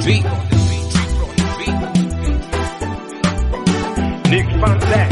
beat. Nick Van Zandt.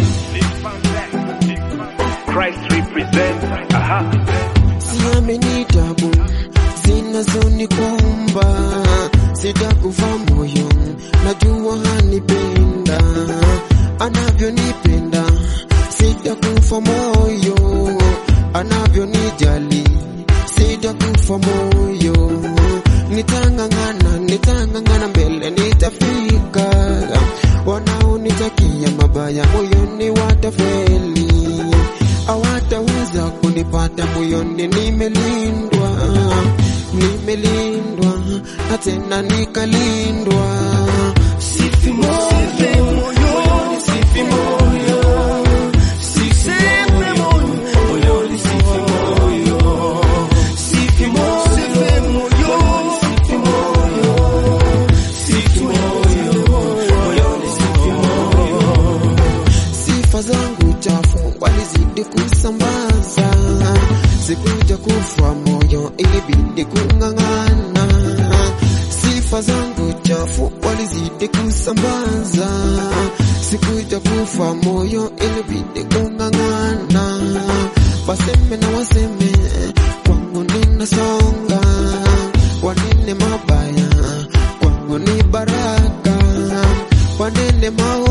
Christ represents. Aha. siamini tabu zinazonikumba, sitakufa moyo, najua hanipenda anavyonipenda, sitakufa moyo, anavyonijali, sitakufa moyo, nitang'ang'ana, nitang'ang'ana mbele, nitafika. Wanaonitakia mabaya moyoni watafeli hawataweza kunipata moyoni, nimelindwa, nimelindwa na tena nikalindwa. Sifi moyo, moyoni sifi moyo, sifi moyo, moyoni sifi moyo, sifi moyo, moyoni sifi moyo, sifi moyo, moyoni sifi moyo sifa zangu chafu walizidi kusambaza, sikuja kufa moyo, ilibidi kung'ang'ana. Sifa zangu chafu walizidi kusambaza, sikuja kufa moyo, ilibidi kung'ang'ana. Waseme na waseme, kwangu ninasonga, wanene mabaya, kwangu ni baraka, wanene maovu